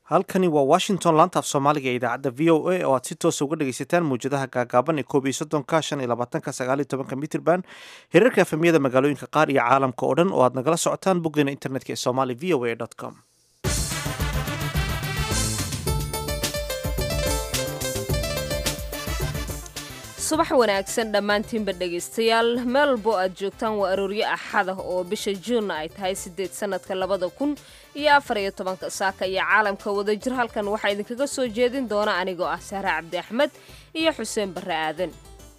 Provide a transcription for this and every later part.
halkani waa washington laantaaf soomaaliga ee idaacadda v o a oo aad si toosa uga dhegaysataan mawjadaha gaagaaban ee koob iyo soddonka shan iyo labaatanka sagaal iyo tobanka mitrban hirarka efemyada magaalooyinka qaar iyo caalamka oo dhan oo aad nagala socotaan boggeena internetka ee somali v o a com subax wanaagsan dhammaantiinba dhegaystayaal meel walbo aad joogtaan waa arooryo axada oo bisha juunna ay tahay siddeed sannadka labada kun iyo afar iyo tobanka saaka iyo caalamka wadajir halkan waxaa idinkaga soo jeedin doona anigoo ah sahre cabdi axmed iyo xuseen barre aadan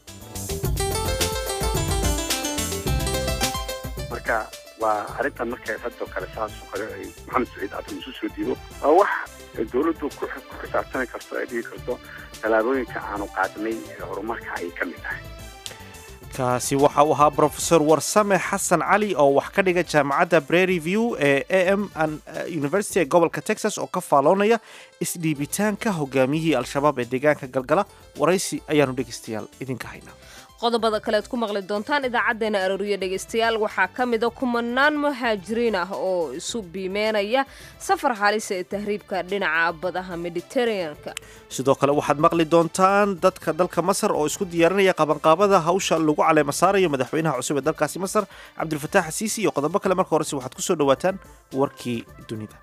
marka waa arrintan markay hadoo kale saasoo kale ay maxamed saciid aadan isu soo diibo waa wax dowladdu ku xisaabtami karto ay dhigi karto tallaabooyinka aanu qaadnay ee horumarka ayay ka mid tahay kaasi waxa uu ahaa brofesor warsame xasan cali oo wax ka dhiga jaamacadda brary view ee a m university ee gobolka texas oo ka faaloonaya isdhiibitaanka hogaamiyihii al-shabaab ee deegaanka galgala waraysi ayaanu dhegaystayaal idinka haynaa qodobada kalead ku maqli doontaan idaacaddeenna arooriyo dhegaystayaal waxaa ka mida kumanaan muhaajiriin ah oo isu biimeynaya safar halisa ee tahriibka dhinaca badaha mediteraneanka sidoo kale waxaad maqli doontaan dadka dalka masar oo isku diyaarinaya qabanqaabada hawsha lagu caleema saarayo madaxweynaha cusub ee dalkaasi masar cabdilfataax xasiisi iyo qodobo kale marka horese waxaad ku soo dhowaataan warkii dunida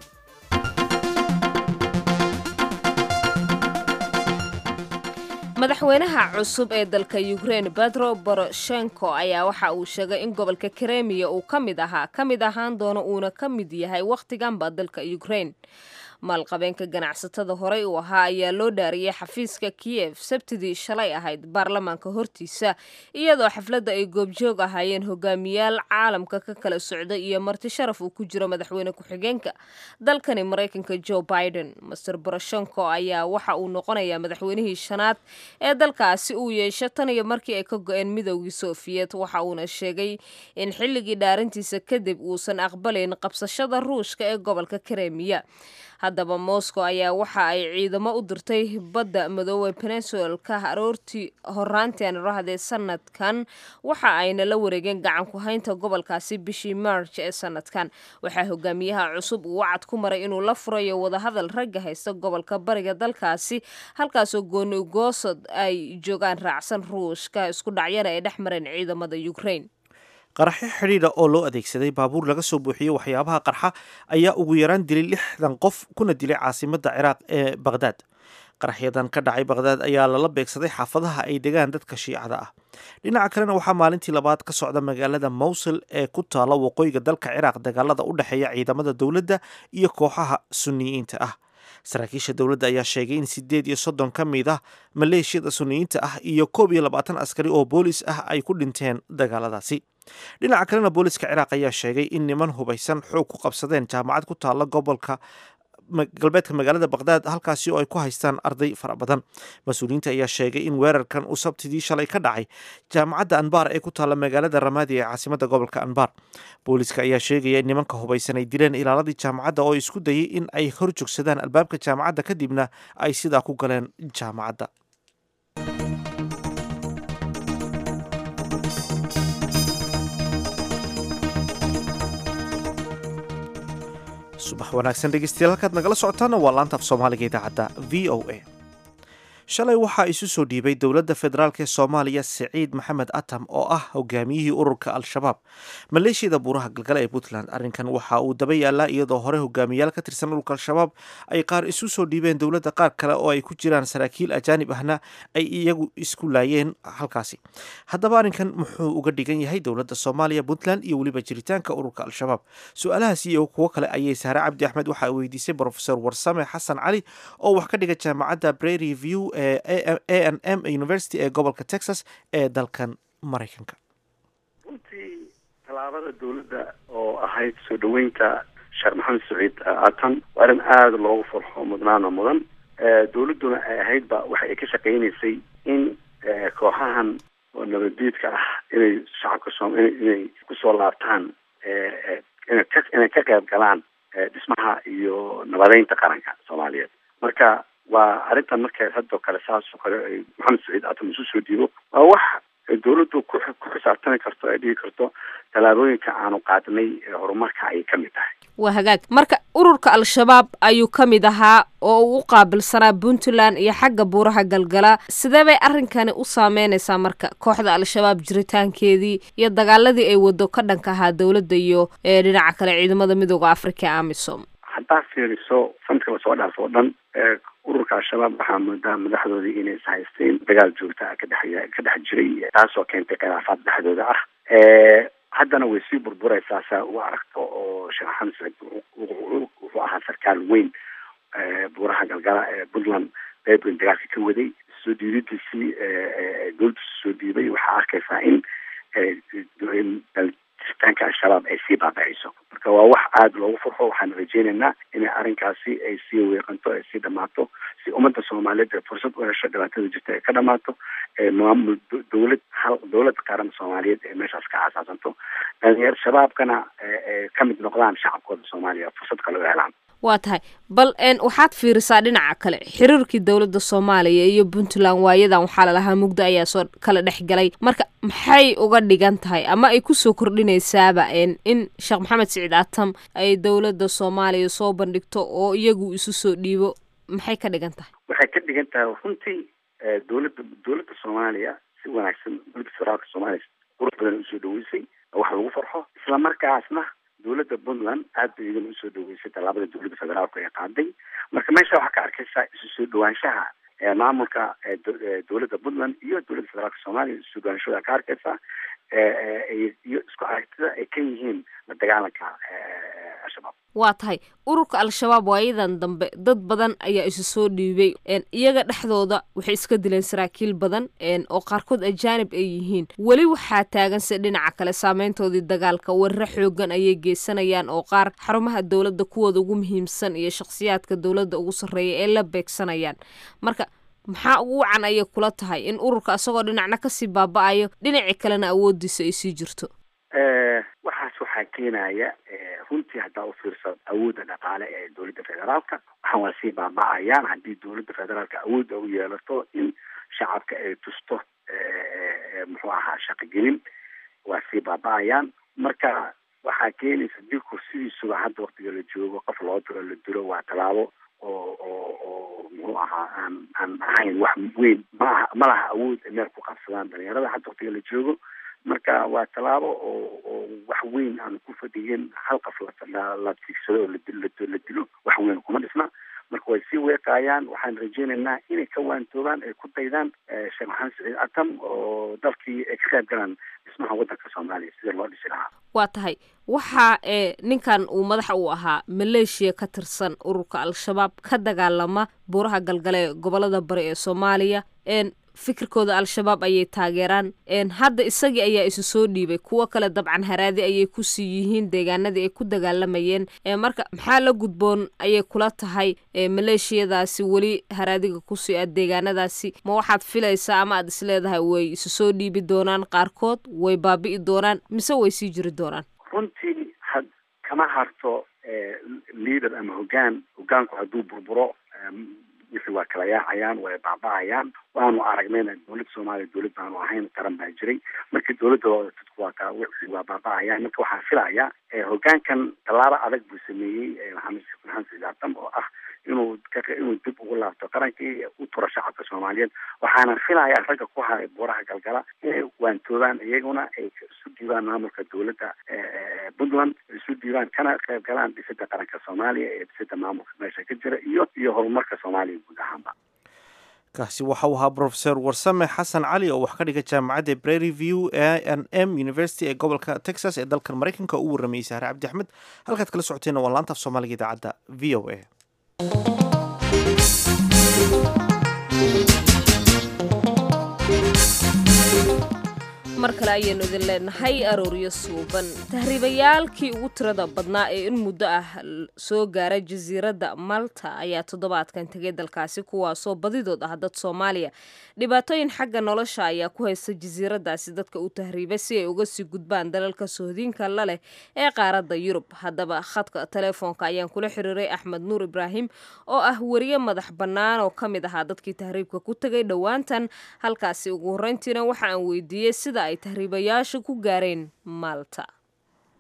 madaxweynaha cusub ee dalka ukrein bedro boroshenko ayaa waxa uu sheegay in gobolka kremiya uu ka mid ahaa ka mid ahaan doono uuna ka mid yahay wakhtiganba dalka ukrein maalqabeenka ganacsatada horey uu ahaa ayaa loo dhaariyey xafiiska kiyef sabtidii shalay ahayd baarlamaanka hortiisa iyadoo xafladda ay goobjoog ahaayeen hogaamiyaal caalamka ka kala socda iyo marti sharaf uu ku jiro madaxweyne ku-xigeenka dalkani maraykanka joe biden master boroshenko ayaa waxa uu noqonayaa madaxweynihii shanaad ee dalkaasi uu yeesho tan iyo markii ay ka go-een midowgii sofiyeet waxa uuna sheegay in xilligii dhaarintiisa kadib uusan aqbalayn qabsashada ruushka ee gobolka kremiya haddaba moscow ayaa waxa ay ciidamo u dirtay badda madoobe peninsulka aroortii horaantii aan rahdee sanadkan waxa ayna la wareegeen gacan ku haynta gobolkaasi bishii march ee sanadkan waxaa hogaamiyaha cusub uu wacad ku maray inuu la furayo wadahadal ragga haysta gobolka bariga dalkaasi halkaasoo gooni goosod ay joogaan raacsan ruushka isku dhacyana ay dhex mareen ciidamada ukraine qaraxyo xidhiidha oo loo adeegsaday baabuur laga soo buuxiyey waxyaabaha qarxa ayaa ugu yaraan dilay lixdan qof kuna dilay caasimadda ciraaq ee baqhdaad qaraxyadan ka dhacay baqhdaad ayaa lala beegsaday xaafadaha ay degaan dadka shiicada ah dhinaca kalena waxaa maalintii labaad ka socda magaalada mowsil ee ku taala waqooyiga dalka ciraaq dagaalada u dhexeeya ciidamada dowladda iyo kooxaha suniyiinta ah saraakiisha dowladda ayaa sheegay in sideed iyo soddon ka mid ah maleeshiyada suniyiinta ah iyo koob iyo labaatan askari oo boolis ah ay ku dhinteen dagaaladaasi dhinaca kalena booliska ciraaq ayaa sheegay in niman hubaysan xoog ku qabsadeen jaamacad ku taalla gobolka galbeedka magaalada baqhdaad halkaasi oo ay ku haystaan arday fara badan mas-uuliyiinta ayaa sheegay in weerarkan uu sabtidii shalay ka dhacay jaamacadda anbar ee ku taalla magaalada ramaadi ee caasimadda gobolka anbar booliska ayaa sheegaya in nimanka hubaysan ay dileen ilaaladii jaamacadda oo isku dayay in ay hor joogsadaan albaabka jaamacadda kadibna ay sidaa ku galeen jaamacadda subax wanaagsan dhegeystayaal halkaad nagala socotaana waa laantaaf soomaaliga idaacadda v o a shalay waxaa isu soo dhiibay dowladda federaalk ee soomaaliya siciid maxamed atam oo ah hogaamiyihii ururka al-shabaab maleeshiyada buuraha galgale ee puntland arrinkan waxa uu daba yaalaa iyadoo hore hogaamiyaal ka tirsan ururka al-shabaab ay qaar isu soo dhiibeen dowladda qaar kale oo ay ku jiraan saraakiil ajaanib ahna ay iyagu isku laayeen halkaasi haddaba arrinkan muxuu uga dhigan yahay dowladda soomaaliya puntland iyo weliba jiritaanka ururka al-shabaab su-aalahaas iyo kuwo kale ayay saare cabdi axmed waxaa weydiisay brofesor warsame xasan cali oo wax ka dhiga jaamacadda brary view a n m university ee gobolka texas ee dalkan maraykanka runtii tallaabada dowladda oo ahayd soo dhaweynta sheekh maxamed saciid aatan waa arrin aada loogu farxo mudnaana mudan dowladduna ay ahaydba waxa ay ka shaqeynaysay in kooxahan oo nabaddiidka ah inay shacabka soom inay kusoo laabtaan inay ka qayb galaan dhismaha iyo nabadeynta qaranka soomaaliyeed marka waa arrintan markay hadoo kale saasoo kale ay maxamed saciid aadan isu soo diibo waa wax dowladdu ku xisaabtami karto ay dhigi karto tallaabooyinka aanu qaadnay ee horumarka ayay ka mid tahay waa hagaag marka ururka al-shabaab ayuu ka mid ahaa oo uu u qaabilsanaa puntland iyo xagga buuraha galgala sidee bay arrinkani u saameynaysaa marka kooxda al-shabaab jiritaankeedii iyo dagaaladii ay wado ka dhanka ahaa dowladda iyo dhinaca kale ciidamada midooda africa ee amisom haddaa fiiriso sanadka lasoo dhaaf oo dhan ururka al-shabaab waxaa moodaa madaxdoodii inay ishaysteen dagaal joogta ka dhex ka dhex jiray taasoo keentay khilaafaad dhexdooda ah haddana way sii burburaysaa saa u aragto oo sheekh maxamed saciid wuxuu ahaa sarkaal weyn buuraha galgala ee puntland berbrin dagaalka ka waday soo diididiisii dowladda soo diibay waxaa arkaysaa in jiritaanka al-shabaab ay sii baabacayso marka waa wax aada loogu farxo waxaan rajeynaynaa inay arrinkaasi ay sii weeqanto ay sii dhamaato si ummadda soomaaliyeed ay fursad u hesho dhibaatada jirta ay ka dhamaato maamul dowlad hal dowlad qaran soomaaliyeed ee meeshaas ka aasaasanto dhalinyar shabaabkana ka mid noqdaan shacabkooda soomaaliya fursad kale u helaan waa tahay bal waxaad fiirisaa dhinaca kale xiriirkii dowladda soomaaliya iyo puntland waayadan waxaa lalahaa mugdo ayaa soo kala dhex galay marka maxay uga dhigan tahay ama ay kusoo kordhinaysaaba in sheekh maxamed siciid atam ay dowladda soomaaliya soo bandhigto oo iyagu isu soo dhiibo maxay ka dhigan tahay waxay ka dhigan tahay runtii dowladda dowladda soomaaliya si wanaagsan dowladda federaalka soomaaliya qurux badan usoo dhaweysay wax lagu farxo isla markaasna dowladda puntland aad bay idan usoo dhaweysay tallaabada dowladda federaalku ay qaaday marka meesha waxaa ka arkaysaa isu soo dhawaanshaha maamulka dowladda puntland iyo dowladda federaalka soomaaliya isu soo dhawaanshahooda ka arkaysaa iyo isku aragtida ay ka yihiin la dagaalanka al-shabaab waa tahay ururka al-shabaab waayadan dambe dad badan ayaa isu soo dhiibay iyaga dhexdooda waxay iska dileen saraakiil badan oo qaarkood ajaanib ay yihiin weli waxaa taaganse dhinaca kale saameyntoodii dagaalka warre xoogan ayay geysanayaan oo qaar xarumaha dowladda kuwooda ugu muhiimsan iyo shakhsiyaadka dowladda ugu sarreeya ee la beegsanayaan marka maxaa ugu wacan ayay kula tahay in ururka isagoo dhinacna kasii baaba-ayo dhinacii kalena awoodiisa ay sii jirto waxaas waxaa keenaya runtii haddaa u fiirsa awoodda dhaqaale ee dowladda federaalka waxaan waa sii baaba-ayaan haddii dowladda federaalka awoodda u yeelato in shacabka ay tusto muxuu ahaa shaqogelin waa sii baaba-ayaan marka waxaa keenaysa dilku sidiisuba hadda waktiga la joogo qof loo diro la dilo waa tallaabo oo oo oo muxuu ahaa aan aan ahayn wax weyn maaha ma laha awood ay meel ku qabsadaan dhalinyarada hadda waktiga la joogo marka waa tallaabo oo oo wax weyn aan ku fadhiyin hal qof la tiigsado oo la dilo wax weyn kuma dhisna marka way sii weeqaayaan waxaan rajeynaynaa inay ka waantoobaan ay ku daydaan sheekh maxamed saciid atam oo dalkii ay ka qayb galaan dhismaha waddanka soomaaliya sida loo dhisi lahaa waa tahay waxa ee ninkan uu madaxa u ahaa maleeshiya ka tirsan ururka al-shabaab ka dagaalama buuraha galgale ee gobolada bari ee soomaaliya fikirkooda al-shabaab ayay taageeraan hadda isagii ayaa isu soo dhiibay kuwo kale dabcan haraadi ayay kusii yihiin deegaanadii ay ku dagaalamayeen marka maxaa la gudboon ayay kula tahay maleeshiyadaasi weli haraadiga kusii a deegaanadaasi ma waxaad filaysaa ama aad isleedahay way isu soo dhiibi doonaan qaarkood way baabi'i doonaan mise way sii jiri doonaan runtii had kama harto leader ama hogaan hogaanku hadduu burburo wixii waa kala yaacayaan way baaba-ayaan waanu aragnayna dowladda soomaaliya dowlad baanu ahayn qaran baa jiray marka dowladda dadku waa ka wixii waa baaba-ayaan marka waxaan filayaa hogaankan tallaabo adag buu sameeyey maxamed maxamed saciid atam oo ah inuu inuu dib ugu laabto qarankii u turo shacabka soomaaliyeed waxaana filayaa ragga ku haray buuraha galgala inay waantoobaan iyaguna ay isu dhiibaan maamulka dowladda puntland isu dhiibaan kana qayb galaan dhisida qaranka soomaaliya ee dhisida maamulka meesha ka jira iyo iyo horumarka soomaaliya guud ahaanba kaasi waxa uu ahaa brofeor warsame xasan cali oo wax ka dhiga jaamacadda brary view a n m university ee gobolka texas ee dalkan maraykanka oo u warramayay sahre cabdi axmed halkaad kala socoteenna waa laanta af soomaaliga idaacadda v o a mar kale ayaynu idin leenahay arooryo suuban tahriibayaalkii ugu tirada badnaa ee in muddo ah soo gaara jasiiradda malta ayaa toddobaadkan tegay dalkaasi kuwaasoo badidood ah dad soomaaliya dhibaatooyin xagga nolosha ayaa ku haysta jasiiraddaasi dadka u tahriiba si ay uga sii gudbaan dalalka sohdiinka la leh ee qaaradda yurub haddaba khadka telefoonka ayaan kula xiriiray axmed nuur ibraahim oo ah weriye madax bannaan oo ka mid ahaa dadkii tahriibka ku tegay dhowaantan halkaasi ugu horreyntiina waxa aan weydiiyey sida ay tahriibayaashu ku gaareen maalta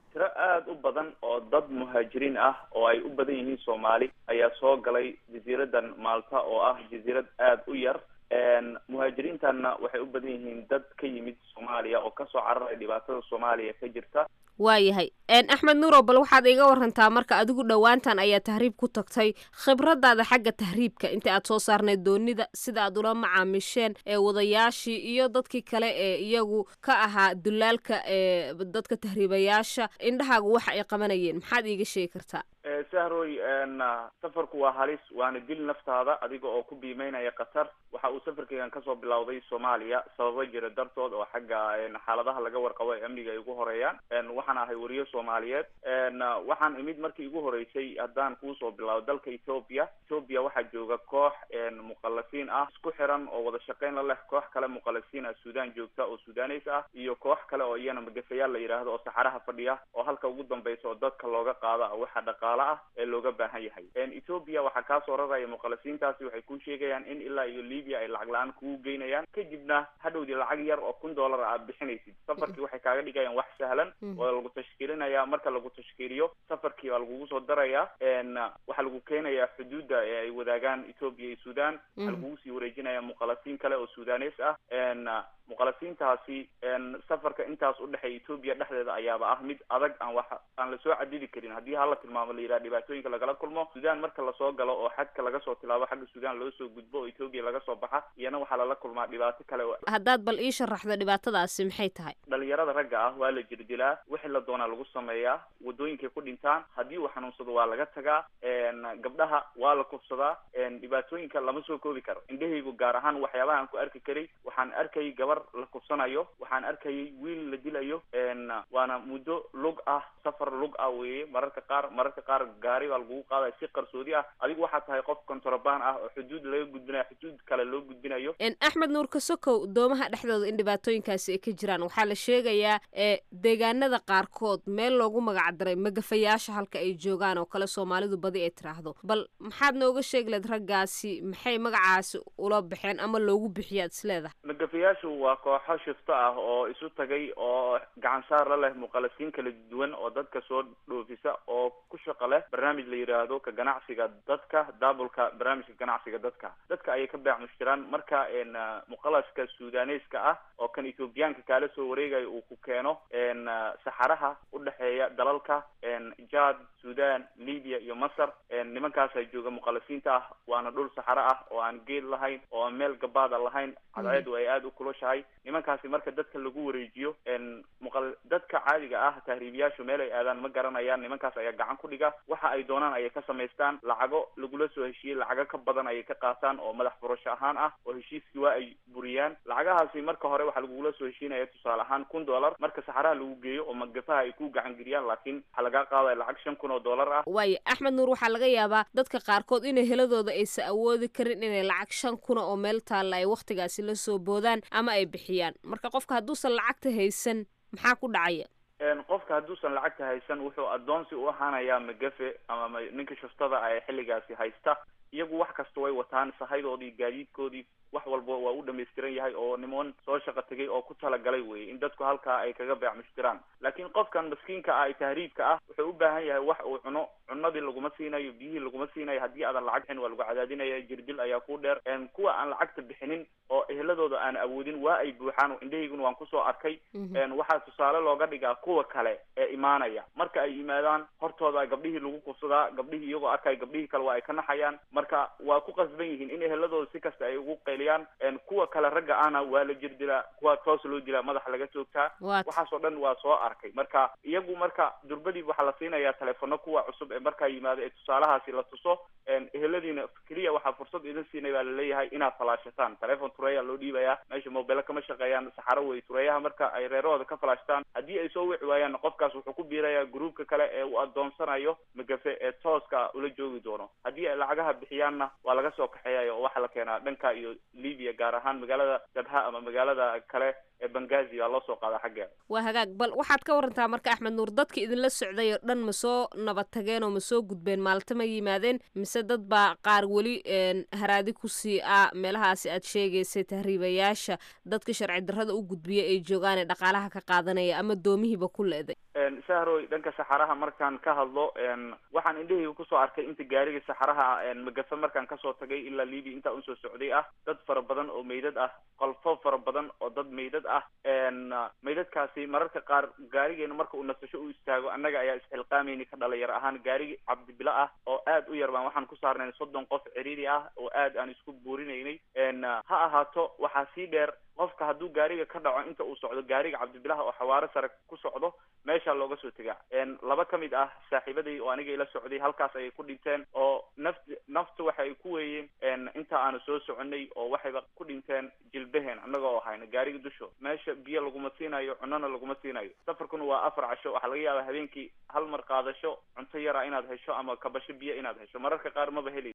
tiro aada u badan oo dad muhaajiriin ah oo ay u badan yihiin soomaali ayaa soo galay jasiiradan maalta oo ah jasiirad aada u yar muhaajiriintanna waxay u badan yihiin dad ka yimid soomaaliya oo kasoo cararay dhibaatada soomaaliya ka jirta waayahay axmed nuurow bal waxaad iga warantaa marka adigu dhowaantan ayaa tahriib ku tagtay khibradaada xagga tahriibka inta aad soo saarnayd doonida sida aad ula macaamisheen ee wadayaashii iyo dadkii kale ee iyagu ka ahaa dulaalka ee dadka tahriibayaasha indhahaagu waxa ay qabanayeen maxaad iiga sheegi kartaa sahroy safarku waa halis waana dil naftaada adiga oo ku biimeynaya qatar waxa uu safarkeygan kasoo bilowday soomaaliya sababo jira dartood oo xagga xaaladaha laga warqabo ee amniga ay ugu horeeyaan waxaan ahay wariyo soomaaliyeed waxaan imid markii igu horeysay haddaan kuusoo bilaabo dalka ethoopia ethoopia waxaa jooga koox muqallasiin ah isku xiran oo wada shaqeyn la leh koox kale muqallasiin ah suudaan joogta oo sudaneys ah iyo koox kale oo iyana magafayaal la yidhaahdo oo saxaraha fadhiya oo halka ugu dambeysa oo dadka looga qaada waxa dhaqaale ah ee looga baahan yahay ethoopia waxaa kaasoo raraya muqallasiintaasi waxay ku sheegayaan in ilaa iyo libya ay lacag la-aan kugu geynayaan kadibna hadhowdii lacag yar oo kun dollar aad bixinaysid safarkii waxay kaaga dhigayaan wax sahlan oo lagu tashkiilinaya marka lagu tashkiiliyo safarkii baa lagugu soo daraya waxaa lagu keenayaa xuduudda ee ay wadaagaan ethoopia iyo sudan waxaa lagugu sii wareejinaya muqallasiin kale oo sudanes ah muqallasiintaasi safarka intaas udhexeeya ethoopia dhexdeeda ayaaba ah mid adag aan wax aan lasoo cadidi karin haddii hala tilmaamo la yidhaha dhibaatooyinka lagala kulmo sudan marka lasoo galo oo xagka laga soo tilaabo xagga sudan loo soo gudbo oo ethoopia laga soo baxa iyana waxaa lala kulmaa dhibaato kale oo haddaad bal ii sharaxdo dhibaatadaasi maxay tahay dhalinyarada ragga ah waa la jirdilaa wixii la doonaa lagu sameeyaa wadooyinkay ku dhintaan haddii uu xanuunsado waa laga tagaa gabdhaha waa la kufsadaa dhibaatooyinka lama soo koobi karo indhahaygu gaar ahaan waxyaabaha aan ku arki karay waxaan arkayay gabar la kufsanayo waxaan arkayay wiil la dilayo waana muddo lug ah safar lug ah weeye mararka qaar mararka qaar gaari baa lagugu qaadaya si qarsoodi ah adigu waxaa tahay qof kontrabaan ah oo xuduud laga gudbinayo xuduud kale loo gudbinayo axmed nuur kasokow doomaha dhexdooda in dhibaatooyinkaasi ay ka jiraan waxaa la sheegayaa deegaanada qaarkood meel loogu magacdaray magafayaasha halka ay joogaan oo kale soomaalidu badi ay tiraahdo bal maxaad nooga sheegi leed raggaasi maxay magacaasi ula baxeen ama loogu bixiyaad isleedahay magafayaashu waa kooxo shifto ah oo isu tagay oo gacan saar la leh muqallasiin kala duwan oo dadka soo dhoofisa oo ku shaqo leh barnaamij la yidhaahdo ka ganacsiga dadka daabulka barnaamijka ganacsiga dadka dadka ayay ka beec mushtiraan marka muqallaska sudaneska ah oo kan ethoobiyaanka kaala soo wareegayo uu ku keeno saxaraha udhexeeya dalalka jad sudan libya iyo masar nimankaasaa jooga muqallasiinta ah waana dhul saxaro ah oo aan geed lahayn oo aan meel gabaada lahayn cadceedu ay aada u kulushahay nimankaasi marka dadka lagu wareejiyo muqa dadka caadiga ah tahriibiyaashu meel ay aadaan ma garanayaan nimankaas ayaa gacan ku dhiga waxa ay doonaan ayay ka samaystaan lacago lagula soo heshiiyey lacago ka badan ayay ka qaataan oo madax furasho ahaan ah oo heshiiskii waa ay buriyaan lacagahaasi marka hore waxaa lagugula soo heshiinaya tusaale ahaan kun dollar marka saxaraha lagu geeyo oo magafaha ay ku gacan geliyaan laakiin waxaa lagaa qaadaya lacag shan kun oo dollar ah waayo axmed nuur waxaa laga yaabaa dadka qaarkood inay heladooda aysa awoodi karin inay lacag shan kuna oo meel taalla ay wakhtigaasi la soo boodaan ama ay bixiyaan marka qofka hadduusan lacagta haysan maxaa ku dhacaya qofka hadduusan lacagta haysan wuxuu addoonsi u ahaanayaa magafe ama ninka shuftada ee xilligaasi haysta iyagu wax kasta way wataan sahaydoodii gaadiidkoodii wax walba waa u dhamaystiran yahay oo niman soo shaqo tegay oo ku talagalay weye in dadku halkaa ay kaga beec mushtiraan laakiin qofkan maskiinka ah ee tahriibka ah wuxuu u baahan yahay wax uu cuno cunadii laguma siinayo biyihii laguma siinayo haddii aadan lacag bixin waa lagu cadaadinaya jirdil ayaa ku dheer kuwa aan lacagta bixinin oo ehladooda aan awoodin waa ay buuxaan indhahayguna waan kusoo arkay waxaa tusaale looga dhigaa kuwa kale ee imaanaya marka ay yimaadaan hortooda gabdhihii lagu kufsadaa gabdhihii iyagoo arkaya gabdhihii kale waa ay ka naxayaan marka waa ku qasban yihiin in ehladooda si kasta ay ugu qayliyaan kuwa kale ragga ahna waa la jirdilaa kuwa toos loo dilaa madaxa laga toogtaa waxaasoo dhan waa soo arkay marka iyagu marka durbadii waxaa la siinayaa telefono kuwa cusub ee markaa yimaado ee tusaalahaasi la tuso eheladiina keliya waxaa fursad idin siinay baa laleeyahay inaad falaashataan telefon tureya loo dhiibayaa meesha mobile kama shaqeeyaan saxaro wey tureyaha marka ay reerahooda ka falaashtaan haddii ay soo wici waayaan qofkaas wuxuu ku biirayaa gruubka kale ee uu adoonsanayo magafe ee tooska ula joogi doono haddii ay lacagaha bixiyaanna waa laga soo kaxeeyayo oo waxaa la keenaa dhanka iyo libya gaar ahaan magaalada jabha ama magaalada kale ee bangazi aa loo soo qaada xaggeeda waa hagaag bal waxaad ka warantaa marka axmed nuur dadka idinla socday oo dhan ma soo nabad tageen oo ma soo gudbeen maalta ma yimaadeen mise dad baa qaar weli haraadi kusii ah meelahaasi aad sheegaysay tahriibayaasha dadka sharci darrada u gudbiya ay joogaan ee dhaqaalaha ka qaadanaya ama doomihiiba ku leeday sahroy dhanka saxaraha markaan ka hadlo waxaan indhahayga kusoo arkay inta gaariga saxaraha magafa markaan kasoo tagay ilaa libia intaa unsoo socday ah dad fara badan oo meydad ah qolfo fara badan oo dad meydad ah meydadkaasi mararka qaar gaarigeena marka uu nasasho u istaago annaga ayaa isxilqaamayni ka dhalinyar ahaan gaarigi cabdibilo ah oo aad u yar baan waxaan ku saarnay soddon qof ciriiri ah oo aad aan isku buurinaynay ha ahaato waxaa sii dheer qofka hadduu gaariga ka dhaco inta uu socdo gaariga cabdibilaha oo xawaaro sare ku socdo meeshaa looga soo tegaa laba ka mid ah saaxiibaday oo aniga ila socday halkaas ayay ku dhinteen oo naft naftu waxa ay ku weeyeen inta aanu soo soconay oo waxayba ku dhinteen jilbaheen annaga oo hayna gaariga dusho meesha biyo laguma siinayo cunona laguma siinayo safarkuna waa afar casho waxaa laga yaabaa habeenkii hal mar qaadasho cunto yara inaad hesho ama kabasho biyo inaad hesho mararka qaar maba heli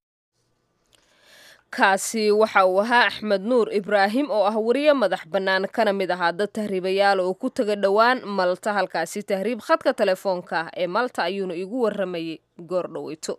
kaasi waxa uu ahaa axmed nuur ibraahim oo ah wariye madax bannaan kana mid ahaa dad tahriibayaal oo ku taga dhowaan malta halkaasi tahriib khadka telefoonka ah ee malta ayuuna igu warramayay goor dhoweyto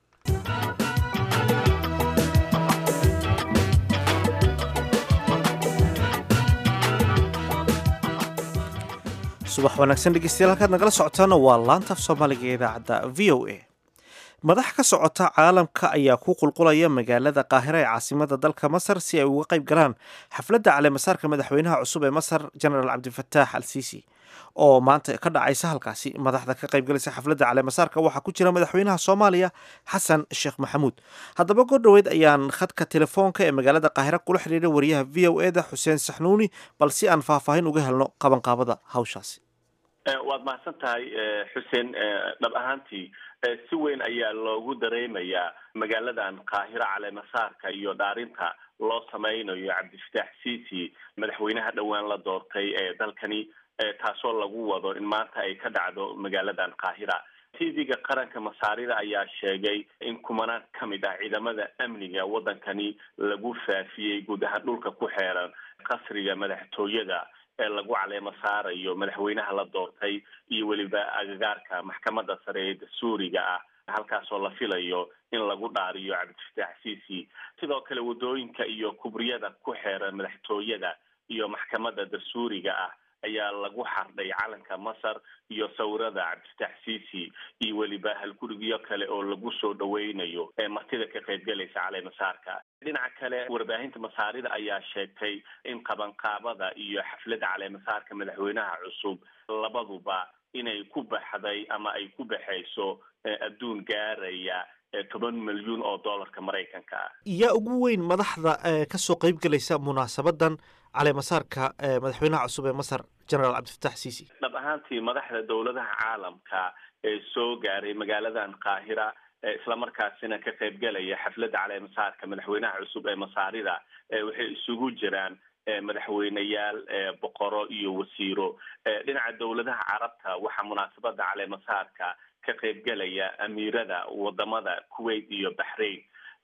subax wanaagsan dhegeystayaal halkaad nagala socotaana waa laanta af soomaaliga ee idaacadda v o a madax ka socota caalamka ayaa ku qulqulaya magaalada qaahira ee caasimada dalka masar si ay uga qayb galaan xafladda caleemasaarka madaxweynaha cusub ee masar genaraal cabdifataax al siisi oo maanta ka dhacaysa halkaasi madaxda ka qaybgalaysa xafladda caleemasaarka waxaa ku jira madaxweynaha soomaaliya xasan sheekh maxamuud haddaba goor dhoweyd ayaan khadka telefoonka ee magaalada qaahira kula xidhiidhay wariyaha v o e da xuseen saxnuuni bal si aan faahfaahin uga helno qabanqaabada hawshaasi waad mahadsan tahay xuseen dhab ahaantii si weyn ayaa loogu dareemayaa magaaladan qaahiro caleemasaarka iyo dhaarinta loo sameynayo cabdifataax ciisi madaxweynaha dhowaan la doortay ee dalkani taasoo lagu wado in maanta ay ka dhacdo magaaladan qaahira tv-ga qaranka masaarida ayaa sheegay in kumanaan ka mid ah ciidamada amniga waddankani lagu faafiyey guud ahaan dhulka ku xeeran qasriga madaxtooyada ee lagu caleemo saarayo madaxweynaha la doortay iyo weliba agagaarka maxkamadda sare ee dastuuriga ah halkaasoo la filayo in lagu dhaariyo cabdifataax ciisi sidoo kale waddooyinka iyo kubriyada ku xeeran madaxtooyada iyo maxkamadda dastuuriga ah ayaa lagu xardhay calanka masar iyo sawirada cabdifataax ciisi iyo weliba halgurigyo kale oo lagu soo dhaweynayo ee martida ka qaybgalaysa caleemasaarka dhinaca kale warbaahinta masaarida ayaa sheegtay in qabanqaabada iyo xafladda caleemasaarka madaxweynaha cusub labaduba inay ku baxday ama ay ku baxayso adduun gaaraya toban milyuun oo dollarka maraykanka ah yaa ugu weyn madaxda kasoo qaybgalaysa munaasabadan caleemasaarka madaxweynaha cusub ee masar genaraal cabdifataax ciisi dhab ahaantii madaxda dowladaha caalamka ee soo gaaray magaaladan qaahira islamarkaasina ka qaybgalaya xafladda caleemasaarka madaxweynaha cusub ee masaarida waxay isugu jiraan madaxweyneyaal boqoro iyo wasiiro dhinaca dowladaha carabta waxaa munaasabada caleemasaarka ka qaybgalaya amiirada wadamada kuwait iyo baxrain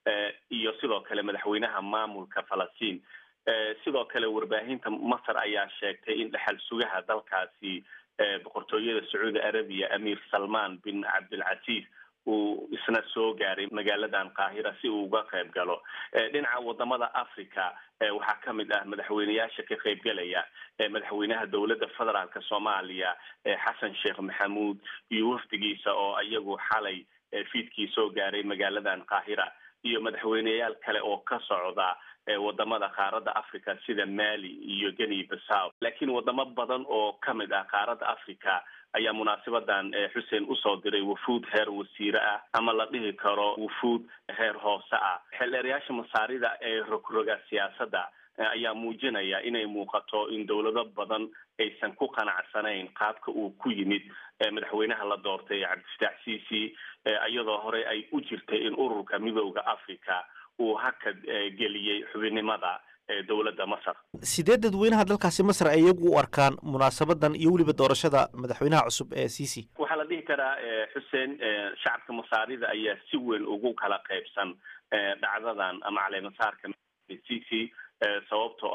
iyo sidoo kale madaxweynaha maamulka falastiin sidoo kale warbaahinta masar ayaa sheegtay in dhexal sugaha dalkaasi boqortooyada sacuudi arabiya amiir salman bin cabdilcasiis uu isna soo gaaray magaaladan qaahira si uu uga qayb galo dhinaca wadamada africa waxaa ka mid ah madaxweyneyaasha ka qaybgalaya madaxweynaha dowladda federaalka soomaaliya xasan sheekh maxamuud iyo wafdigiisa oo iyagu xalay fiidkii soo gaaray magaaladan qaahira iyo madaxweyneyaal kale oo ka socda wadamada qaaradda africa sida mali iyo geni basaw laakiin wadamo badan oo ka mid ah qaaradda africa ayaa munaasabadan xuseen usoo diray wufuud heer wasiire ah ama la dhihi karo wufuud heer hoose ah xeldheerayaasha masaarida ee rogroga siyaasadda ayaa muujinaya inay muuqato in dowlado badan aysan ku qanacsanayn qaabka uu ku yimid madaxweynaha la doortay cabdifataax ciisi iyadoo hore ay u jirtay in ururka midooda africa uu hakad geliyey xubinnimada dowladda masar sidee dadweynaha dalkaasi masar ay iyagu u arkaan munaasabadan iyo weliba doorashada madaxweynaha cusub ee ciisi waxaa la dhihi karaa xuseen shacabka masaarida ayaa si weyn ugu kala qaybsan dhacdadan ama caleemasaarka ciisi sababtoo ah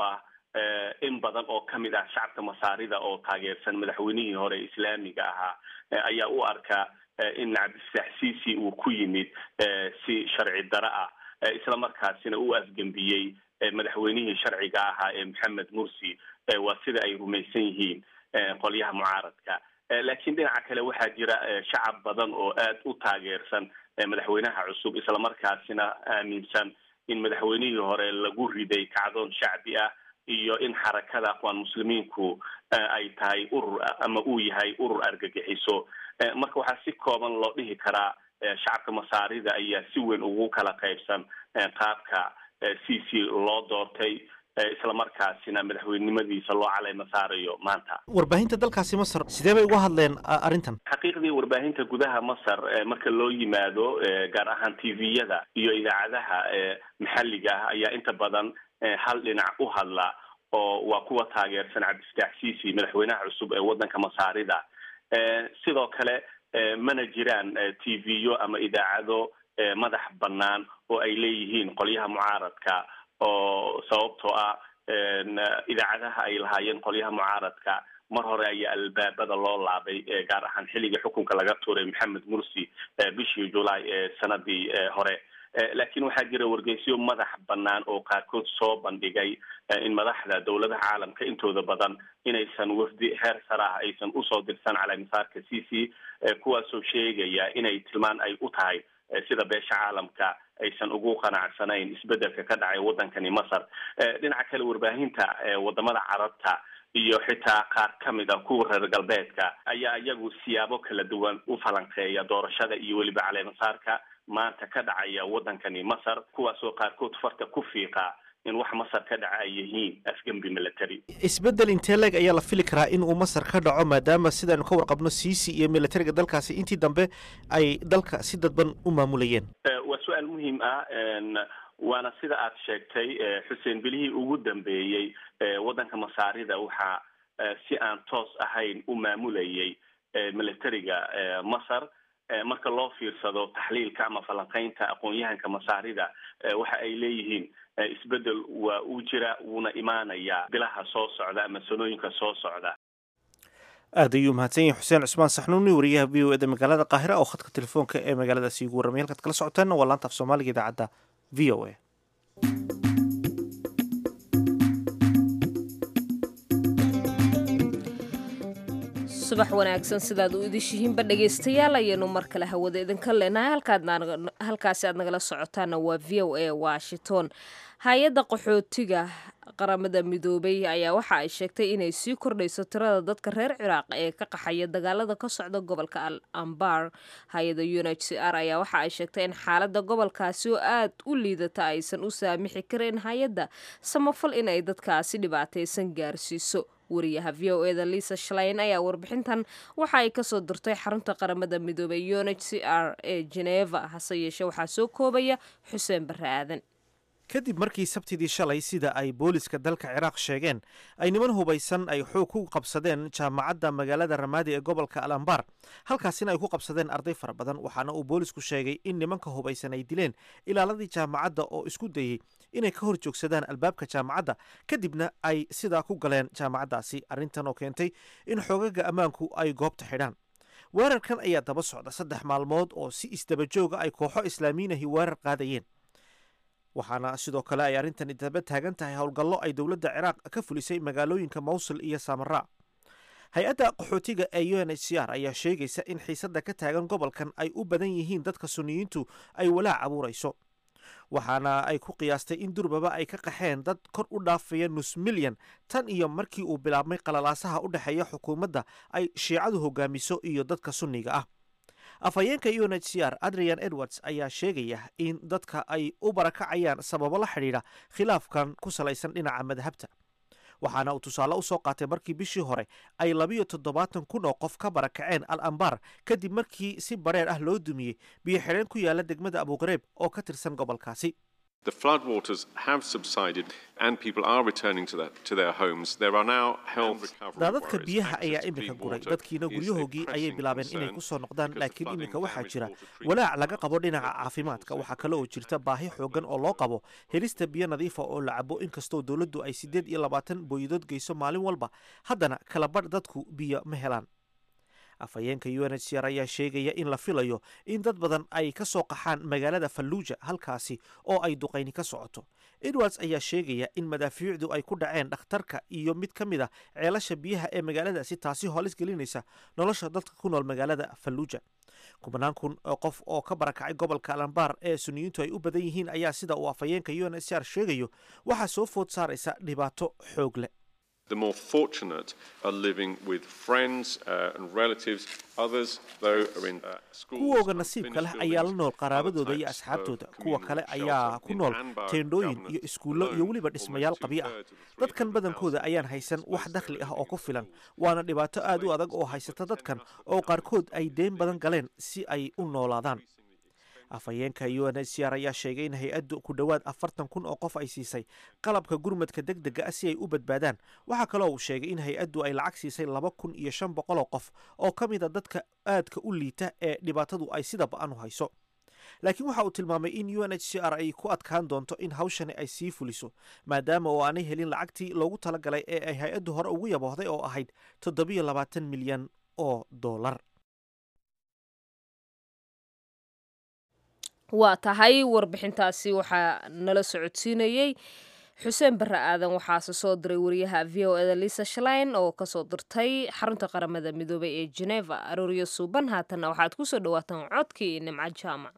in badan oo ka mid ah shacabka masaarida oo taageersan madaxweynihii hore islaamiga ahaa ayaa u arkaa in cabdifataax ciisi uu ku yimid si sharci daro ah isla markaasina u afgembiyey madaxweynihii sharciga ahaa ee maxamed mursi waa sida ay rumaysan yihiin qolyaha mucaaradka laakiin dhinaca kale waxaa jira shacab badan oo aad u taageersan madaxweynaha cusub islamarkaasina aaminsan in madaxweynihii hore lagu riday kacdoon shacbi ah iyo in xarakada aqwaan muslimiinku ay tahay urur ama uu yahay urur argagixiso marka waxaa si kooban loo dhihi karaa shacabka masaarida ayaa si weyn ugu kala qaybsan qaabka c c loo doortay isla markaasina madaxweynenimadiisa loo caleyma saarayo maanta warbaahinta dalkaasi masar sidee bay uga hadleen arrintan xaqiiqdii warbaahinta gudaha masar marka loo yimaado gaar ahaan t v-yada iyo idaacadaha maxalliga ah ayaa inta badan hal dhinac u hadla oo waa kuwa taageersan cabdifataax ciisi madaxweynaha cusub ee waddanka masaarida sidoo kale mana jiraan t v-yo ama idaacado madax bannaan oo ay leeyihiin qolyaha mucaaradka oo sababtoo ah idaacadaha ay lahaayeen qolyaha mucaaradka mar hore ayaa albaabada loo laabay gaar ahaan xilligii xukunka laga tuuray maxamed mursi bishii julaay ee sanadii hore laakiin waxaa jira wargeysyo madax bannaan oo qaarkood soo bandhigay in madaxda dowladaha caalamka intooda badan inaysan wafdi heer sare ah aysan usoo dirsan calamisaarka c c kuwaasoo sheegaya inay tilmaan ay u tahay sida beesha caalamka aysan ugu qanacsanayn isbedelka ka dhacay waddankani masar dhinaca kale warbaahinta wadamada carabta iyo xitaa qaar ka mid a kuwa reer galbeedka ayaa iyagu siyaabo kala duwan u falanqeeya doorashada iyo weliba caleemasaarka maanta ka dhacaya waddankani masar kuwaasoo qaarkood farta ku fiiqa in wax masar ka dhaca ay yihiin afgembi military isbeddel intee leeg ayaa la fili karaa in uu masar ka dhaco maadaama sidaanu ka warqabno ciisi iyo militariga dalkaasi intii dambe ay dalka si dadban u maamulayeen waa su-aal muhiim ah waana sida aad sheegtay xuseen bilihii ugu dambeeyey waddanka masaarida waxaa si aan toos ahayn u maamulayay militariga masar marka loo fiirsado taxliilka ama falanqeynta aqoon-yahanka masaarida waxa ay leeyihiin isbedel waa uu jira wuuna imaanayaa bilaha soo socda ama sanooyinka soo socda aad ayuu mahadsan yahay xuseen cusmaan saxnuuni wariyaha v o eda magaalada qaahira oo khadka telefoonka ee magaaladaasi ugu warramay halkaad kala socoteen waa laanta af soomaaliga idaacadda v o a subax wanaagsan sidaad u idishihiinba dhegaystayaal ayaynu mar kale hawada idinka leenahay halkaasi aad nagala socotaana waa v o a washington hay-adda qaxootiga qaramada midoobay ayaa waxa ay sheegtay inay sii kordhayso tirada dadka reer ciraaq ee ka qaxaya dagaalada ka socda gobolka al ambar hay-adda u n h c r ayaa waxa ay sheegtay in xaalada gobolkaasi oo aad u liidata aysan u saamixi karin hay-adda samafal in ay dadkaasi dhibaataysan gaarsiiso wariyaha v o eda liisa shalayn ayaa warbixintan waxa ay kasoo dirtay xarunta qaramada midoobay u n h c r ee geneva hase yeeshee waxaa soo koobaya xuseen barre aadan kadib markii sabtidii shalay sida ay booliska dalka ciraaq sheegeen ay niman hubaysan ay xoog ku qabsadeen jaamacadda magaalada ramaadi ee gobolka al ambar halkaasina ay ku qabsadeen arday fara badan waxaana uu boolisku sheegay in nimanka hubaysan ay dileen ilaaladii jaamacadda oo isku dayey inay ka hor joogsadaan albaabka jaamacadda kadibna ay sidaa ku galeen jaamacaddaasi arrintan oo keentay in xoogaga ammaanku ay goobta xidhaan weerarkan ayaa daba socda saddex maalmood oo si isdabajooga ay kooxo islaamiinahi weerar qaadayeen waxaana sidoo kale ay arrintan daba taagan tahay howlgallo ay dowladda ciraaq ka fulisay magaalooyinka mawsul iyo samara hay-adda qaxootiga ee u n h c r ayaa sheegaysa in xiisadda ka taagan gobolkan ay u badan yihiin dadka suniyiintu ay walaac abuurayso waxaana ay ku qiyaastay in durbaba ay ka qaxeen dad kor u dhaafaya nus milyan tan iyo markii uu bilaabmay qalalaasaha u dhexeeya xukuumadda ay shiicadu hogaamiso iyo dadka sunniga ah afhayeenka u n h c r adrian edwards ayaa sheegaya in dadka ay u barakacayaan sababo la xidhiidha khilaafkan ku salaysan dhinaca madhabta waxaana uu tusaale u soo qaatay markii bishii hore ay labiyo toddobaatan kun oo qof ka barakaceen al ambar kadib markii si bareer ah loo dumiyey biyo xidheen ku yaala degmada abuqareeb oo ka tirsan gobolkaasi The floodwaters have subsided and people are returning to, their, to their homes. There are now health recovery daadadka worries. biyaha Access ayaa to iminka clean guray water dadkiina is a guryahoogii ayay pressing bilaabeen inay concern ku soo noqdaan because laakiin flooding iminka waxaa damaged jira water treatment walaac laga qabo and dhinaca people caafimaadka say waxaa kale oo jirta baahi xoogan oo loo qabo helista biyo nadiifa oo la cabo inkastoo dowladdu ay siddeed iyo labaatan booyadood geyso maalin walba haddana kala badh dadku biyo ma helaan afhayeenka u n h c r ayaa sheegaya in la filayo in dad badan ay ka soo qaxaan magaalada falluuja halkaasi oo ay duqayni ka socoto edwards ayaa sheegaya in madaafiicdu ay ku dhaceen dhakhtarka iyo mid ka mid a ceelasha biyaha ee magaaladaasi taasi hoolis gelinaysa nolosha dadka ku nool magaalada falluuja kubanaan kun oo qof oo ka barakacay gobolka alambaar ee suniyiintu ay u badan yihiin ayaa sida uu afhayeenka u n h c r sheegayo waxaa soo food saaraysa dhibaato xoog leh The more fortunate are living with friends uh, and relatives. Others, though, are in uh, schools. kuwooga and nasiibka finished leh ayaa la buildings, nool other qaraabadooda iyo types of asxaabtooda kuwa communal kale shelter. ayaa ku In nool Anbar teendhooyin government iyo iskuullo iyo alone, weliba almost dhismayaal qabyo ah two-thirds of the dadkan 300,000 badankooda ayaan haysan wax displaced dakhli area ah oo ku living in filan schools. waana dhibaato aad u adag oo haysata dadkan oo qaarkood ay deyn badan galeen si ay u noolaadaan afhayeenka u n h c r ayaa sheegay in hay-addu ku dhowaad afartan kun oo qof ay siisay qalabka gurmadka deg dega ah si ay u badbaadaan waxaa kaloo uu sheegay in hay-addu ay lacag siisay laba kun iyo shan boqol oo qof oo ka mid a dadka aadka u liita ee dhibaatadu ay sida ba-an u hayso laakiin waxa uu tilmaamay in u n h c r ay ku adkaan doonto in hawshani ay sii fuliso maadaama oo aanay helin lacagtii loogu talagalay ee ay hay-addu hore ugu yaboohday oo ahayd toddobiyo labaatan milyan oo dollar waa tahay warbixintaasi waxaa nala socodsiinayey xuseen barre aadan waxaase soo diray wariyaha v o eda lisa shlein oo kasoo dirtay xarunta qaramada midoobay ee geneva arooryo suuban haatanna waxaad kusoo dhawaataan codkii nimco jaamac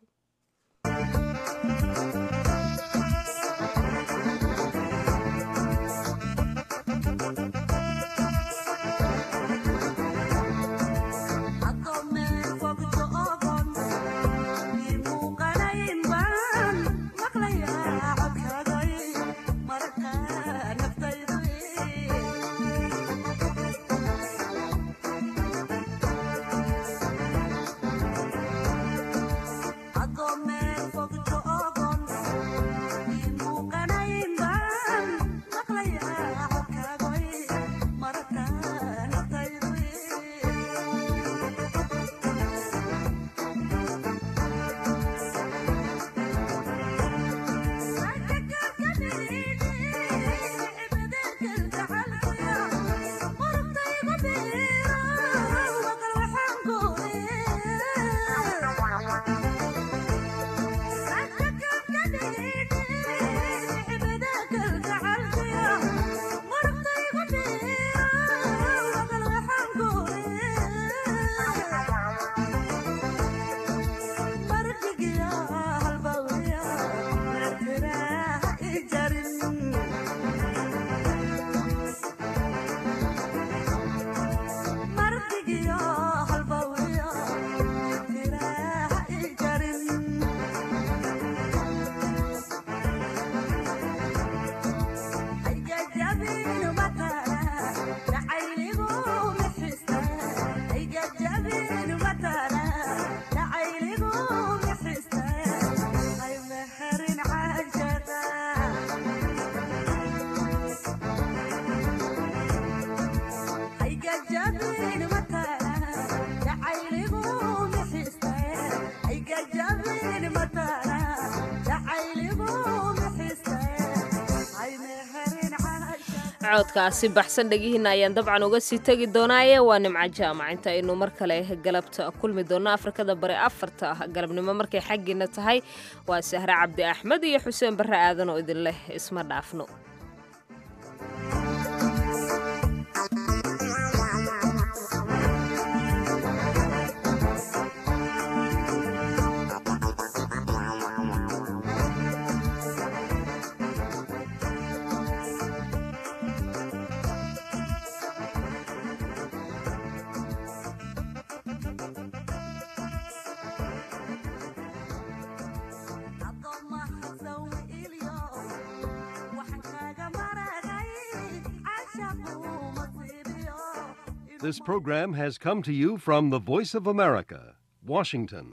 codkaasi baxsan dhegihiina ayaan dabcan uga sii tegi doonaaye waa nimco jaamac inta aynu mar kale galabta kulmi doonno afrikada bari afarta galabnimo markay xaggiina tahay waa sahre cabdi axmed iyo xuseen barre aadan oo idin leh isma dhaafno This program has come to you from the Voice of America, Washington.